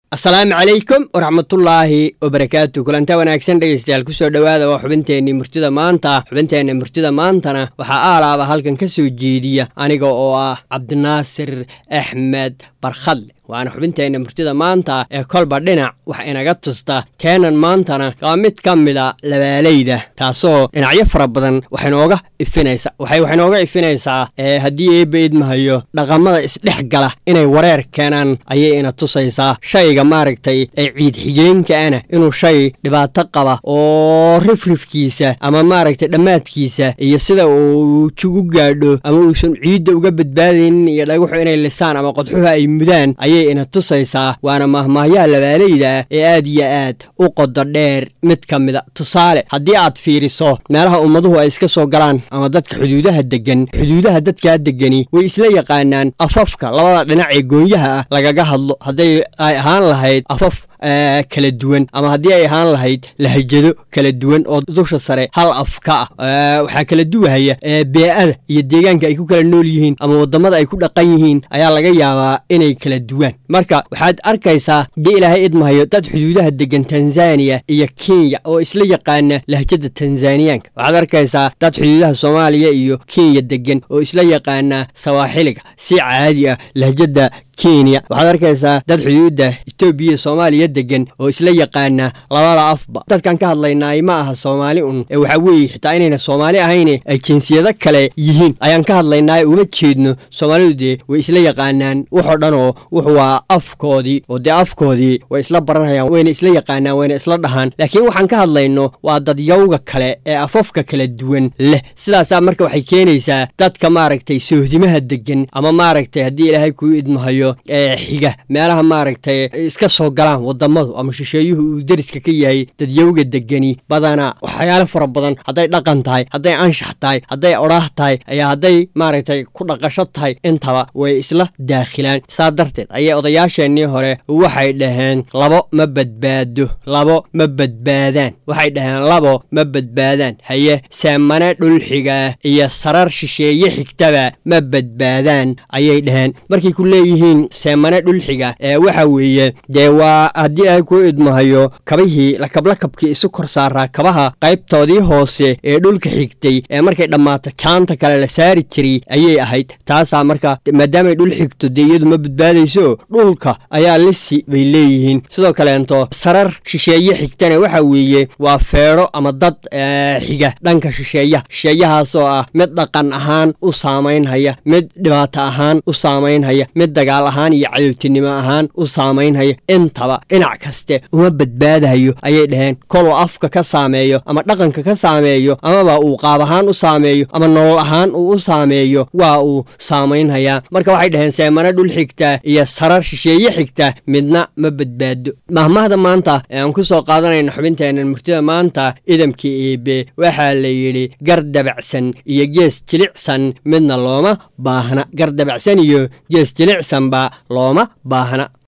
asalaamu calaykum waraxmatullaahi wabarakaatu kulanta wanaagsan dhegeystayaal kusoo dhowaada waa xubinteenii murtida maanta xubinteenna murtida maantana waxaa aalaaba halkan ka soo jeediya aniga oo ah cabdinaasir axmed barkhadle waana xubinteenna murtida maanta ee kolba dhinac wax inaga tusta teenan maantana waa mid ka mida labaalayda taasoo dhinacyo fara badan waxinooga ifinaysa waxay wax inooga ifinaysaa ee haddii eebba idmahayo dhaqamada isdhex gala inay wareer keenaan ayay ina tusaysaa shayga maaragtay ee ciid xigeenkaana inuu shay dhibaato qaba oo rifrifkiisa ama maaragtay dhammaadkiisa iyo sida uu jugu gaadho ama uusan ciidda uga badbaadaynin iyo dhagaxu inay lisaan ama qodxuhu ay mudaan ayay ina tusaysaa waana mahmaahyaha labaalayda ee aad iyo aad u qodo dheer mid ka mida tusaale haddii aad fiiriso meelaha ummaduhu ay iska soo galaan ama dadka xuduudaha deggan xuduudaha dadkaa deggani way isla yaqaanaan afafka labada dhinac ee goonyaha ah lagaga hadlo hadday ay ahaan lahayd afaf kala duwan ama haddii ay ahaan lahayd lahajado kala duwan oo dusha sare hal af ka ah waxaa kala duwahaya bee-ada iyo deegaanka ay ku kala nool yihiin ama waddamada ay ku dhaqan yihiin ayaa laga yaabaa inay kala duwaan marka waxaad arkaysaa dii ilaahay idmahayo dad xuduudaha degan tanzaniya iyo kenya oo isla yaqaana lahjada tanzaniyaanka waxaad arkaysaa dad xuduudaha soomaaliya iyo kenya degan oo isla yaqaana sawaaxiliga si caadi ah lahjada kenya waxaad arkaysaa dad xuduudda etoobiya soomaaliya degan oo isla yaqaana labada afba dadkan ka hadlaynaay ma aha soomaali un ee waxaa weeye xitaa inayna soomaali ahayne ay jinsiyado kale yihiin ayaan ka hadlaynaay uma jeedno soomaalidu dee way isla yaqaanaan waxoo dhanoo wuxu waa afkoodii oo dee afkoodii way isla baranayaan wayna isla yaqaanaan wayna isla dhahaan laakiin waxaan ka hadlayno waa dadyawga kale ee afafka kala duwan leh sidaasaa marka waxay keenaysaa dadka maaragtay soohdimaha degan ama maaragtay haddii ilaahay kuu idmahayo ee xiga meelaha maaragtay iska soo galaan wadamadu ama shisheeyuhu uu deriska ka yahay dadyawga degani badanaa waxyaalo fara badan hadday dhaqan tahay hadday anshax tahay hadday odhaah tahay ayaa hadday maaragtay ku dhaqasho tahay intaba way isla daakhilaan saa darteed ayay odayaasheennii hore waxay dhaheen labo ma badbaado labo ma badbaadaan waxay dhaheen labo ma badbaadaan haye seemane dhulxigaa iyo sarar shisheeye xigtaba ma badbaadaan ayay dhaheen markay ku leeyihiin seemane dhulxiga ee waxa weeye dee waa haddii ay ku idmahayo kabihii lakablakabkii isu kor saaraa kabaha qaybtoodii hoose ee dhulka xigtay ee markay dhammaato jaanta kale la saari jiray ayay ahayd taasaa marka maadaamay dhul xigto dee iyadu ma badbaadayso dhulka ayaa lisi bay leeyihiin sidoo kaleento sarar shisheeye xigtana waxa weeye waa feedho ama dad xiga dhanka shisheeyaha shisheeyahaasoo ah mid dhaqan ahaan u saamaynhaya mid dhibaato ahaan u saamaynhaya mid dagaal ahaan iyo cadowtinimo ahaan u saamaynhaya intaba dhinac kaste uma badbaadayo ayay dhaheen koluu afka ka saameeyo ama dhaqanka ka saameeyo amaba uu qaab ahaan u saameeyo ama nolol ahaan uu u saameeyo waa uu saamaynhayaa marka waxay dhaheen seemano dhul xigta iyo sarar shisheeye xigta midna ma badbaado mahmahda maanta ee aan ku soo qaadanayna xubinteennan murtida maanta idamkii eebe waxaa la yidhi gar dabacsan iyo gees jilicsan midna looma baahna gar dabacsan iyo gees jilicsanba looma baahna